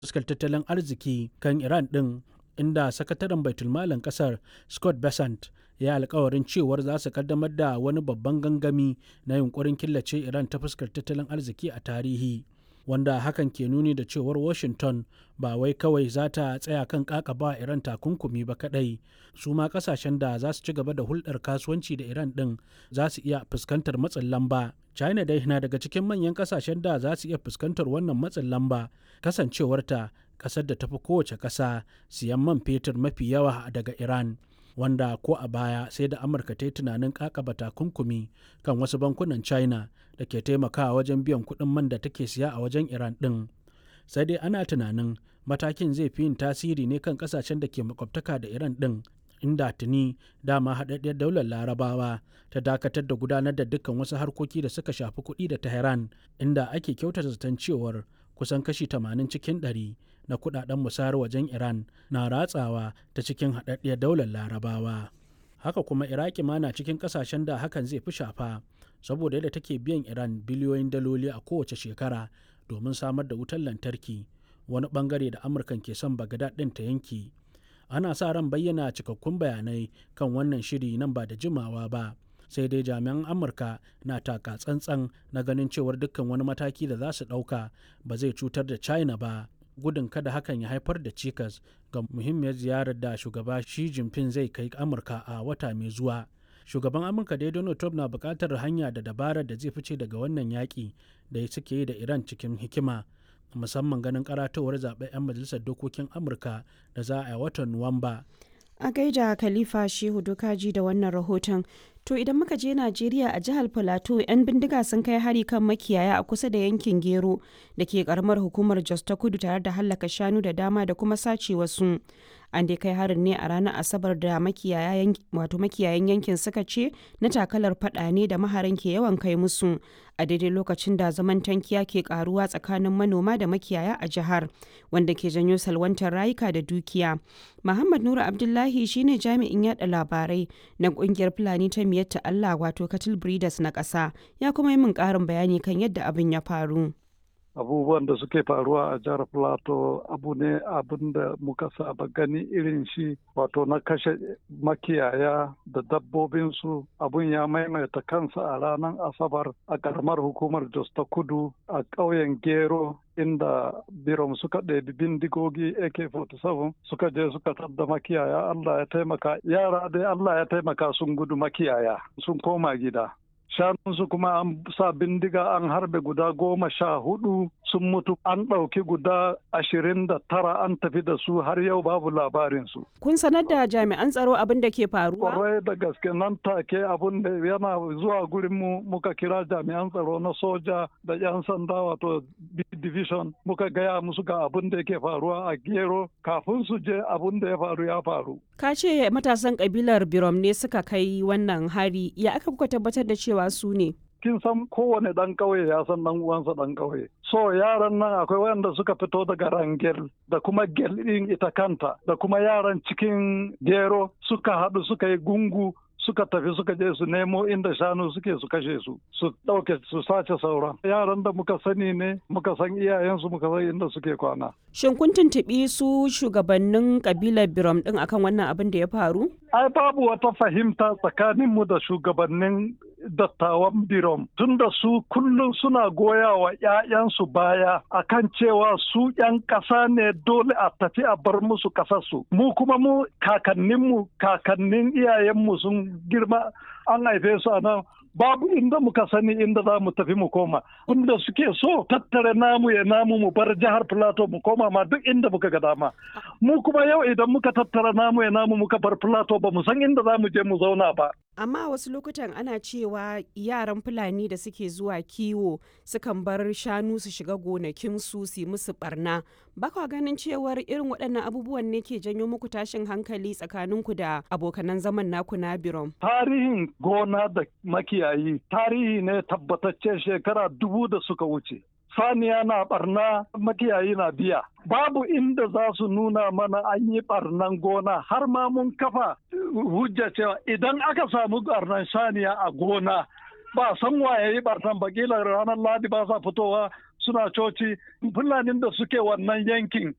fuskar tattalin arziki kan Iran ɗin inda sakataren baitulmalin ƙasar Scott Bessent ya yi alkawarin cewar za su kaddamar da wani babban gangami na yunkurin killace Iran ta fuskar tattalin arziki a tarihi. Wanda hakan ke nuni da cewar Washington ba wai kawai za ta tsaya kan kakaba Iran takunkumi ba kadai su ma kasashen da za su ci gaba da hulɗar kasuwanci da Iran ɗin za su iya fuskantar matsin lamba. China dai na daga cikin manyan kasashen da za su iya fuskantar wannan matsin lamba kasancewarta ƙasar da tafi kowace ƙasa siyan man fetur mafi yawa daga Iran. wanda ko a baya sai da amurka ta yi tunanin kakaba takunkumi kan wasu bankunan china da ke taimakawa wajen biyan kuɗin man da take siya a wajen iran ɗin sai dai ana tunanin matakin zai fi yin tasiri ne kan ƙasashen da ke makwabtaka da iran ɗin inda tuni dama haɗaɗɗiyar daular larabawa ta dakatar da gudanar da dukkan wasu harkoki da suka shafi kuɗi da tehran inda ake kyautata zaton cewar kusan kashi 80 cikin 100 na kudaden musayar wajen Iran na ratsawa ta cikin haɗaɗɗiyar daular larabawa. Haka kuma Iraki ma na cikin ƙasashen da hakan zai fi shafa saboda yadda take biyan Iran biliyoyin daloli a kowace shekara domin samar da wutar lantarki wani bangare da Amurkan ke son Bagdad ɗin ta yanki. Ana sa ran bayyana cikakkun bayanai kan wannan shiri nan ba da jimawa ba. sai dai jami'an amurka na taka tsantsan na ganin cewar dukkan wani mataki da za su ɗauka ba zai cutar da china ba gudun kada hakan ya haifar da cikas ga muhimmiyar ziyarar da shugaba Xi Jinping zai kai Amurka a wata mai zuwa. Shugaban Amurka dai Donald Trump na buƙatar hanya da dabarar da zai fice daga wannan yaƙi da suke yi da Iran cikin hikima. musamman ganin karatowar zaɓen 'yan majalisar dokokin amurka da za a yi watan nuwamba a gaida khalifa shehu dokaji da wannan rahoton to idan muka je najeriya a jihar plateau 'yan bindiga sun kai hari kan makiyaya a kusa da yankin gero da ke karamar hukumar jos ta kudu tare da hallaka shanu da dama da kuma sace wasu an dai kai harin ne a ranar asabar da makiyayan yankin suka ce na takalar fada ne da maharan ke yawan kai musu a daidai lokacin da zaman tankiya ke karuwa tsakanin manoma da makiyaya a jihar wanda ke janyo salwantar rayuka da dukiya muhammad nura abdullahi shine jami'in yada labarai na kungiyar fulani ta miyatta allah wato cattle breeders na ƙasa ya kuma yi min ƙarin bayani kan yadda abin ya faru abubuwan da suke faruwa a jihar plateau abu ne abin da muka saba gani irin shi wato na kashe makiyaya da dabbobinsu abun ya maimaita kansa a ranar asabar a karamar hukumar jos ta kudu a ƙauyen gero inda birom suka ɗebi bindigogi ak-47 suka je suka tadda makiyaya allah ya taimaka yara dai allah ya taimaka sun gudu makiyaya sun koma gida shanunsu kuma an sa bindiga an harbe guda goma sha hudu sun mutu an ɗauki guda ashirin da tara an tafi da su har yau babu labarinsu. Kun sanar da jami'an tsaro abin da ke faruwa? Kwarai da gaske nan take abin da yana zuwa gurin mu muka kira jami'an tsaro na soja da 'yan sanda wato division muka gaya musu ga abin da yake faruwa a gero kafin su je abin da ya faru ya faru. Ka ce matasan kabilar Birom ne suka kai wannan hari ya aka kuka tabbatar da cewa su ne? kin san kowane ɗan ƙauye ya san ɗan uwansa ɗan ƙauye. So yaran nan akwai wanda suka fito daga Rangel da kuma Gel ɗin ita kanta da kuma yaran cikin Gero suka haɗu suka yi gungu suka tafi suka je su nemo inda shanu suke su kashe su su ɗauke su sace sauran yaran da muka sani ne muka san iyayensu muka san inda suke kwana. Shin kun tuntuɓi su shugabannin kabilar Birom ɗin akan wannan abin da ya faru? Ai babu wata fahimta tsakaninmu da shugabannin dattawan birom tunda su kullum suna goya wa 'ya'yansu baya akan cewa su 'yan ƙasa ne dole a tafi a bar musu ƙasarsu mu kuma mu kakanninmu kakannin iyayenmu sun girma an haife su a nan babu inda muka sani inda za mu tafi mu koma inda suke so tattare namu ya namu mu bar jihar plateau mu koma ma duk inda muka ga dama mu kuma yau idan muka tattara namu ya namu muka bar plateau ba mu san inda za mu je mu zauna ba amma wasu lokutan ana cewa yaran fulani da suke zuwa kiwo sukan bar shanu su shiga gonakinsu su yi musu barna ba kwa ganin cewar irin waɗannan abubuwan ne ke janyo muku tashin hankali tsakaninku da abokanan zaman naku na birom tarihin gona da makiyayi tarihi ne tabbatacce shekara dubu da suka wuce saniya na barna makiyayi na biya babu inda za su nuna mana an yi barnan gona har ma mun kafa hujja cewa idan aka samu barnan saniya a gona ba san waye yi barnan ba kila ranar ladi ba sa fitowa suna coci fulanin da suke wannan yankin